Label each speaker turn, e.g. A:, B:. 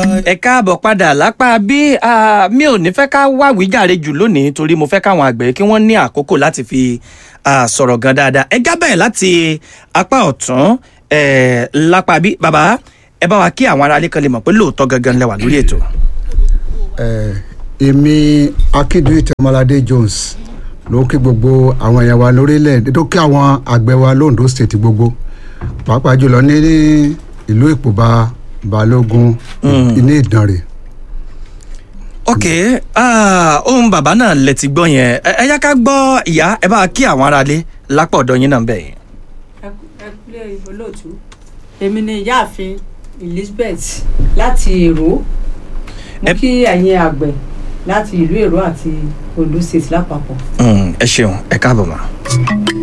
A: ẹ káàbọ̀ padà lápá bí ah, mi ò ní fẹ́ ká wá wíjàre jù lónìí torí mo fẹ́ káwọn àgbẹ̀ kí wọ́n ní àkókò láti fi ah, sọ̀rọ̀ gan dáadáa ẹ jábẹ̀ láti apá ọ̀tún eh, lápá bí bàbá ẹ bá wa kí àwọn aráalé kan lè mọ̀ pé lóòótọ́ gangan lẹ wà lórí ètò.
B: Eh, èmi akíndúyè tẹmọládé jones ló kí gbogbo àwọn èèyàn wa lórílẹ̀ tó kí àwọn àgbẹ̀ wa londo state gbogbo pàápàá jùlọ ní ìlú ìpòbá balógun ní ìdànrè.
A: ok ah, ohun bàbá náà lẹ ti gbọ́ yẹn ẹ ẹ yá ká gbọ́ ìyá ẹ bá wa kí àwọn aráalé lápá ọ̀dọ̀ yín náà bẹ̀ yẹn.
C: ẹ kúlẹ̀ olóòtú èmi ni ìyáàfin elizabeth láti èrò mo
A: Ẹ-
C: kí ẹ̀yin àgbẹ̀ láti ìlú èrò àti ondo state lápapọ̀.
A: Mm, ẹ ṣeun ẹ káàbọ̀ mọ́.